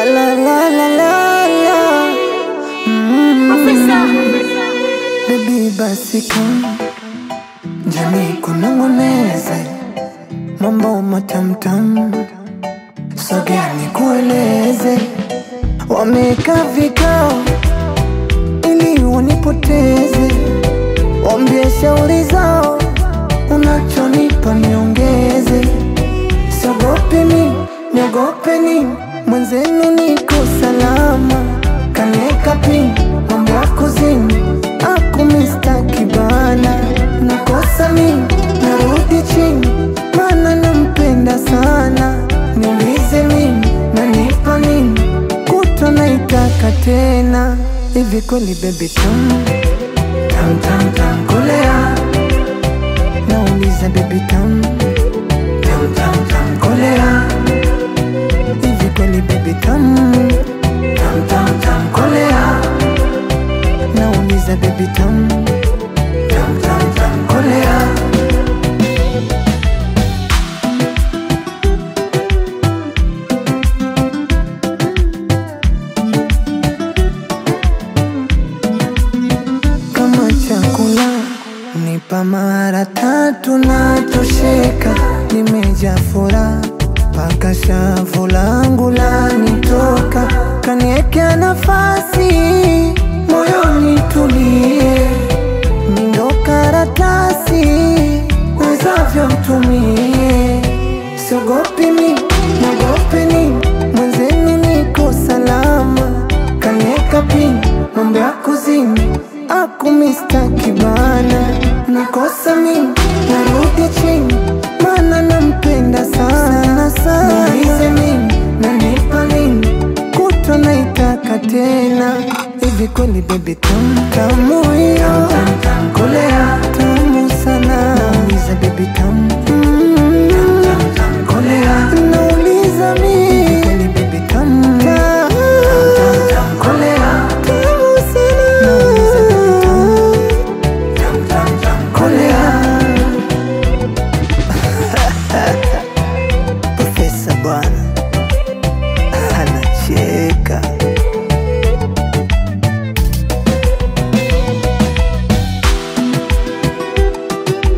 La la la la la la. Mm. Baby basi come Jamii kunong'oneze mambo matamtam, sogea nikueleze. Wameka vikao ili wanipoteze, wambie shauri zao, unachonipa niongeze. Siogopi mi, niogope ni mwenzenu, niko salama, kanieka pin mambo ya kuzini aku mistaki bana, nakosa mi narudi chini, mana nampenda sana. Niulize mimi nanipa nini, kutwa naitaka tena. Hivi kweli baby tam tam tam tam kolea, nauliza baby tam tam tam tam kolea, hivi kweli baby tam tam tam tam kolea, nauliza baby tam tam tam tam kolea. kama chakula nipa mara tatu na tosheka, nimejaa furaha mpaka shavu langu lanitoka, kaniekea nafasi moyoni tulie, mindo karatasi wezavyo mtumie, siogopi mi nagope ni mwenzenu, niko salama, kanieka pini mambo ya kuzini aku mistaki bana, nakosa mimi narudi chini, mana nampenda sana sana. Niulize mimi nanipa nini, kutwa naitaka tena. Hivi kweli baby tam tamu